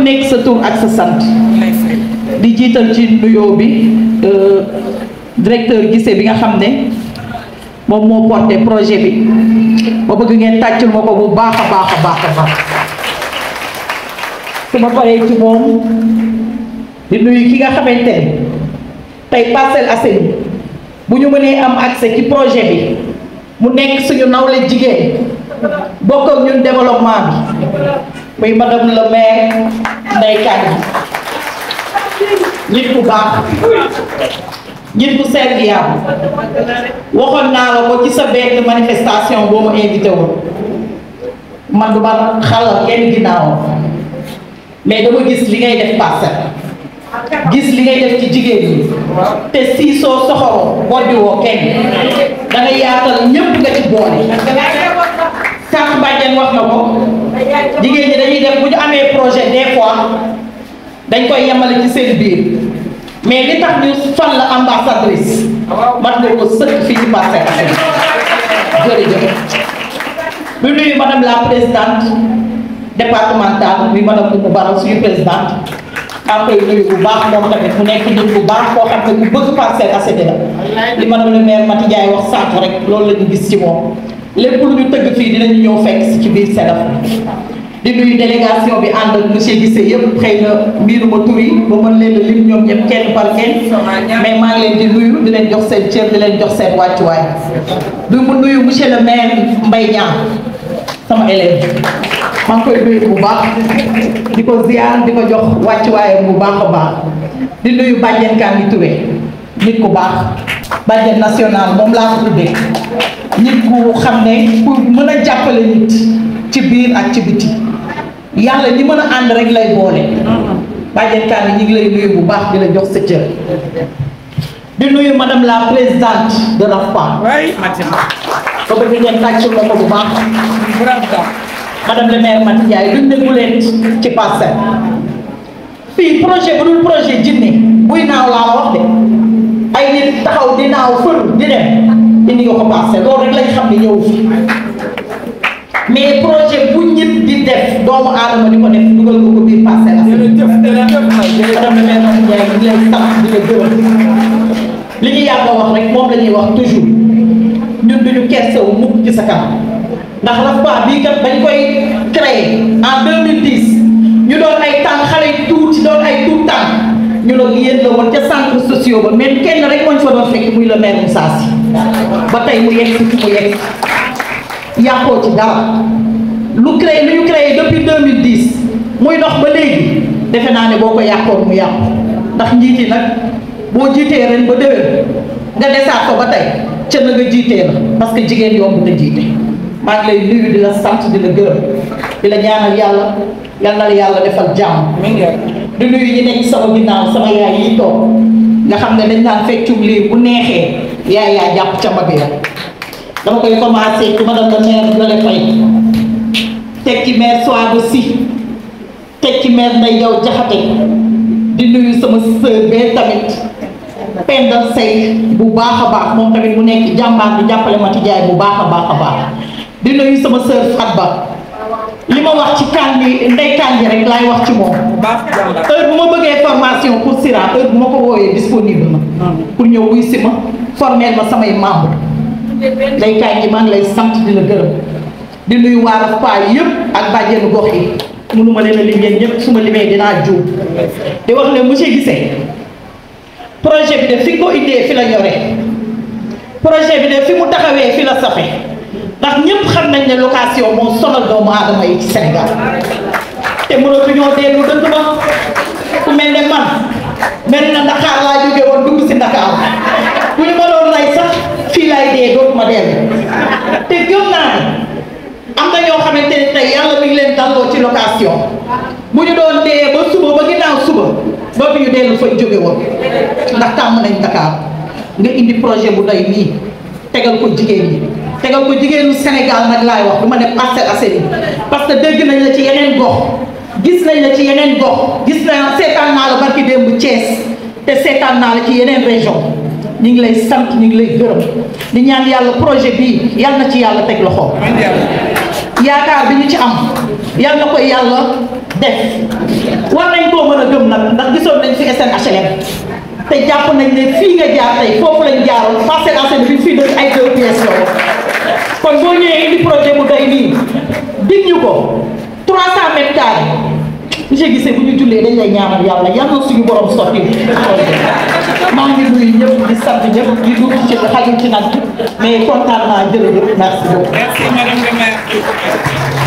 nekk sa tur ak sa sant di jiital ci nuyoo bi directeur Guissé bi nga xam ne moom moo porté projet bi ma bëgg ngeen tàccul ma ko bu baax a baax a baax a baax su ma paree ci moom di nuyu ki nga xamante ne tey Parcelles Assainies bu ñu mënee am accès ci projet bi mu nekk suñu nawle jigéen bokk ak ñun développement bi muy madame le maire Ndeye Kane nit ku baax nit ku serviable waxoon naa la ko ci sa benn manifestation boo ma invité woon man du ma xalal kenn ginnaawam mais dama gis li ngay def Parcelles gis li ngay def ci jigéen ñi te si soo soxoroo boddi woo kenn da nga yaatal ñépp nga ci boole sànq bàjjen wax na ko jigéen ñi dañuy def bu ñu amee projet des fois dañ koy yemale ci seen biir mais li tax ñu fan la ambassadrice mat nga ko sëkk fii ci Parcelles Assainies jërëjëf bu nuyu madame la présidente départementale muy madame Oumou Baro suñu présidente maa ngi koy nuyu bu baax moom tamit mu nekk nit bu baax koo xam ne ku bëgg Parcelles Assainies la li madame le maire Mati Ndiaye wax sànq rek loolu la ñu gis ci moom lépp lu ñu tëgg fii dinañu ñëw fekk si ci biir SEDAF di nuyu délégation bi ànd ak monsieur Guissé yëpp xëy na mbiruma tur yi ba mën leen a lim ñoom ñëpp kenn par kenn mais maa ngi leen di nuyu di leen jox seen cër di leen jox seen wàccuwaay du mu nuyu monsieur le maire Mbaye Niang sama élève maa ngi koy nuyu bu baax di ko ziar di ko jox wàccuwaayam bu baax a baax di nuyu bàjjen Kandi Touré nit ku baax bàjjen national moom laa ko tuddee nit ku xam ne ku mën a jàppale nit ci biir ak ci biti yàlla ñi mën a ànd rek lay boole bàjjen Kandi ñi ngi lay nuyu bu baax di la jox sa cër di nuyu madame la présidente de l'AFPA ba bëgg ngeen tàccul la ko bu baax madame le maire Mati Ndiaye duñ ne guleen ci Parcelles fii projet bu dul projet jinne buy naaw laa la wax de ay nit taxaw di naaw fër di dem indi nga ko Parcelles loolu rek lañ xam ne ñëw fi mais projet bu nit di def doomu aadama di ko def dugal nga ko biir Parcelles Assainies madame le maire Mati Ndiaye ñu leen sant di la gërëm li ñu yàgg a wax rek moom la ñuy wax toujours ñun duñu kersewu mukk ci sa kanam ndax l'AFPA bii kat bañ koy créé en 2010 ñu doon ay tànk xale yu tuuti doon ay tuut tànk ñu ne yéen la woon ca centre sociaux ba mais kenn rek moo ñu fa doon fekk muy le maire Moussa Sy ba tey mu yegg si fi mu yegg yàqoo ci dara lu créé lu ñu créé depuis 2010 muy dox ba léegi defe naa ne boo ko yàqoon mu yàqu ndax njiit yi nag boo jiitee ren ba déwén nga desaat ko ba tey ca na nga jiitee la parce que jigéen yomb na jiite maa ngi lay nuyu di la sant di la gërëm di la ñaanal yàlla yal na la yàlla defal jàmm di nuyu ñi nekk sama ginnaaw sama yaay yi toog nga xam ne dañ naan feccum lii bu neexee yaay yaa jàpp ca mag ya dama koy commencé ci madame la maire Ndeye Faye teg ci maire Souadou Sy teg ci maire Ndeye Diaw Diakhaté di nuyu sama sœur bee tamit Penda Sey bu baax a baax moom tamit mu nekk jàmbaar di jàppale Mati Jaay bu baax a baax a baax di nuyu sama sœur Fatba li ma wax ci kan bi ndey kan bi rek laay wax ci moom heure bu ma bëggee formation pour Sira heure bu ma ko wooyee disponible na pour ñëw wuy si ma formel ma samay membre ndey kan ji maa ngi lay sant di la gërëm di nuyu waa Faay yëpp ak bàjjenu gox yi mënuma leen a lim yéen ñëpp su ma limee dinaa juum di wax ne monsieur Guissé projet bi de fi ko indee fi la ñoree projet bi de fi mu taxawee fi la safe ndax ñëpp xam nañ ne location moo sonal doomu aadama yi ci Sénégal te mënatuñoo dellu dëkk ba ku mel ne man mel na Ndakaar laa jóge woon dugg si Ndakaar bu ñu ma doon rey sax fii laay dee dootuma dellu te gëm naa ne am na ñoo xamante ne tey yàlla mi ngi leen dalloo ci location bu ñu doon dee ba suba ba ginnaaw suba dootuñu dellu fañ jóge woon ndax tàmm nañ Dakar nga indi projet bu doy nii tegal ko jigéen ñi tegal ko jigéenu Sénégal nag laay wax du ma ne Parcelles Assainies parce que dégg nañ la ci yeneen gox gis nañ la ci yeneen gox gis naa seetaan naa la barki démb Thiès te seetaan naa la ci yeneen région ñu ngi lay sant ñu ngi lay gërëm di ñaan yàlla projet bii yal na ci yàlla teg loxo yaakaar bi ñu ci am yal na ko yàlla def war nañ koo mën a gëm nag ndax gisoon nañ fi SNHLM te jàpp nañ ne fii nga jaar tey foofu lañ jaaroon Parcelles Assainies bi fii de ay deux pièces la kon boo ñëwee indi projet bu doy nii dig ñu ko 300 mètres carrés monsieur Guissé bu ñu jullee dañ lay ñaanal yàlla yal na suñu borom sotti maa ngi nuyu ñëpp di sant ñëpp di dugg ci xajul ci nag mais kontaan naa jërëjëf merci beaucoup. Merci Madame le maire.